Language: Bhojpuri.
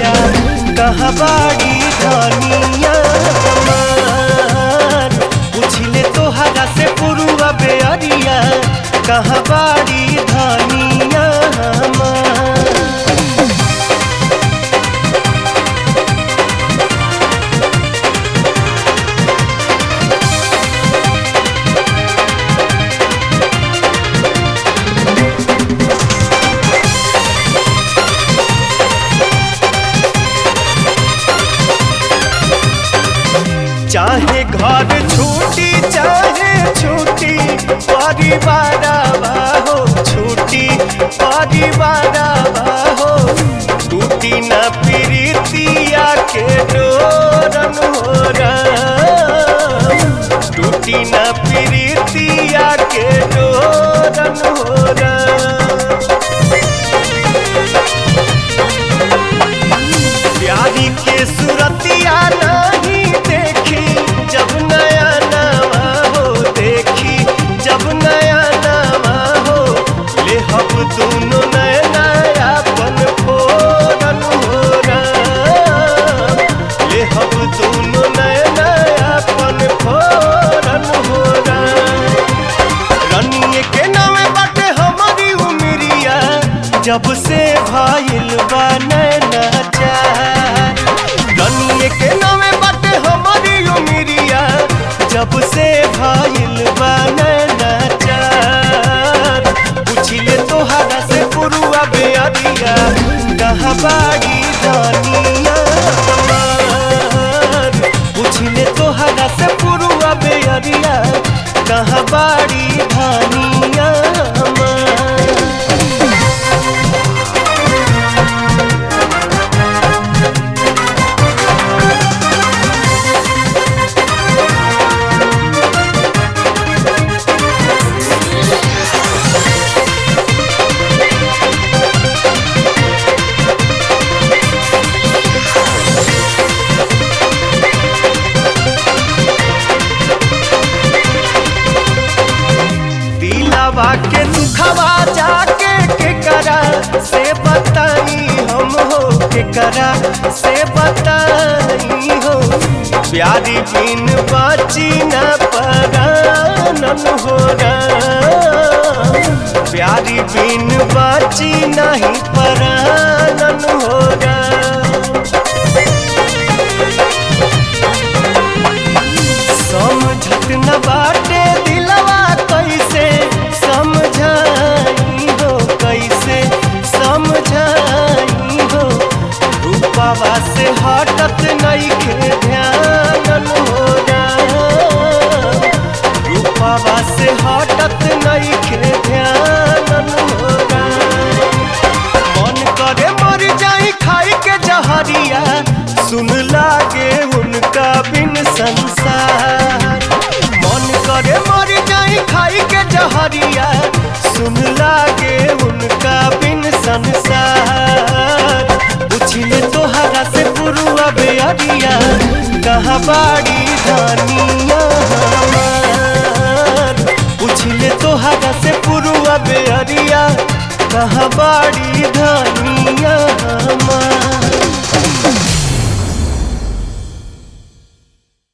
बेअरिया कहाँ बाड़ी धनिया हमार पूछले तोहरा से पुरुआ बेअरिया कहाँ बाड़ी धनिया हमार चाहे घर छूटी चाहे छूटी परिवार हो छूटी परिवार हो टूटी न प्रीतिया के डोरन हो टूटी न प्रीतिया के डोरन हो प्यारी के सूरतिया नहीं देखी जब नया नवा हो देखी जब नया नवा हो ले हम दोनों नया नया पन फोरन हो ले हम दोनों नया नया पन फोरन हो रनिए के नामे बाटे हमारी उमरिया जब से भाईल बा नैना चार रनिए के नामे बाटे हमारी उमरिया जब से भाईल बा नैना चार पूछिले तोहरा से पुरुआ बेअरिया कहाँ बाड़ी धनिया हमार पूछले तोहरा से पुरुआ बेअरिया कहाँ बाड़ी धनिया हमार दिलावा के दुखवा जाके के करा से बताई हम हो के करा से बताई हो प्यारी बिन बाची न परानन हो प्यारी बिन बाची नहीं परानन हो समझत न बाटे दिलवा कैसे समझाई हो कैसे समझाई हो रूपावा से हटत नइखे ध्यान हो रूपावा से हटत नइखे ध्यान हो मन करे मर जाई खाई के जहरिया सुन लागे उनका बिन संसार मन करे मर जाई खाई के जहरिया सुन लागे उनका बिन संसार पूछले तोहरा से पुरुआ बेअरिया कहाँ बाड़ी धनिया हमार पूछले तोहरा से पुरुआ बेअरिया कहाँ बाड़ी धनिया हमार